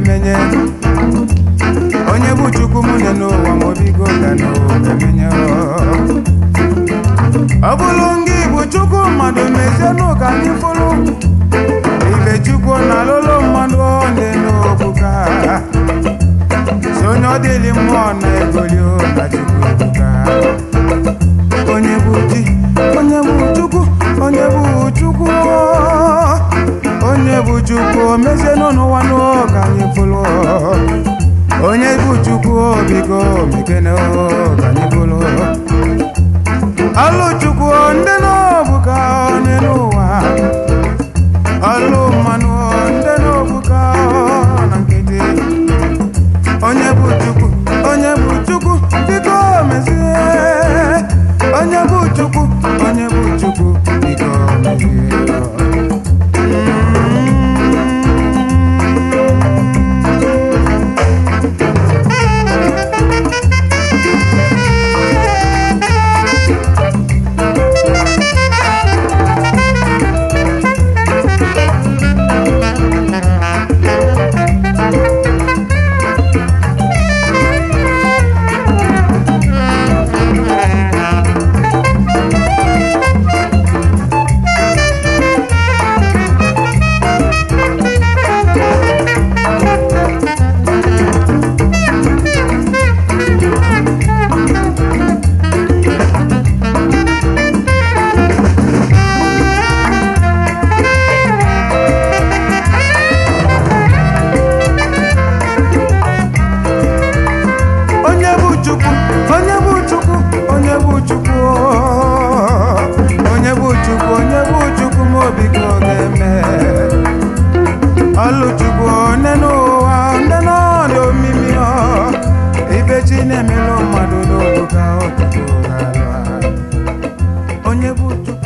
ga-emenye onye bụ chukwu m dị n'ụwa ma obigo ga n'ogemenye ọ bụrụ ngị bụ chukwu mmadụ mezienụ ka anyị fụrụ ibe chukwu na alụlụ mmadụ dị n'obuka si onye ọ dịlị mmụọ na-egoli na chukwu ebuka onye bụ di onye bụ chukwu onye bụ chukwu onye bụ chukwu mezienụ n'ụwa n'ụka anyị fụrụ onye bụ chukwu biko mekene ka anyị fụrụ ọlụ chukwu ndị n'obuka onye n'ụwa ọlụ mmanụ ndị n'obuka na nkịtị onye bụ chukwu onye bụ chukwu biko mezie onye bụ chukwu onye bụ chukwu biko mezie onye bụ chukwu onye bụ chukwu onye bụ chukwu onye bụ chukwu onye bụ chukwu ma obi ka ọ ga-eme ọlụ chukwu nne n'ụwa nne n'ọdị omimi ọ ibe chi na-emelụ mmadụ n'obu ka ọ chukwu ga-alụ ha. onye bụ chukwu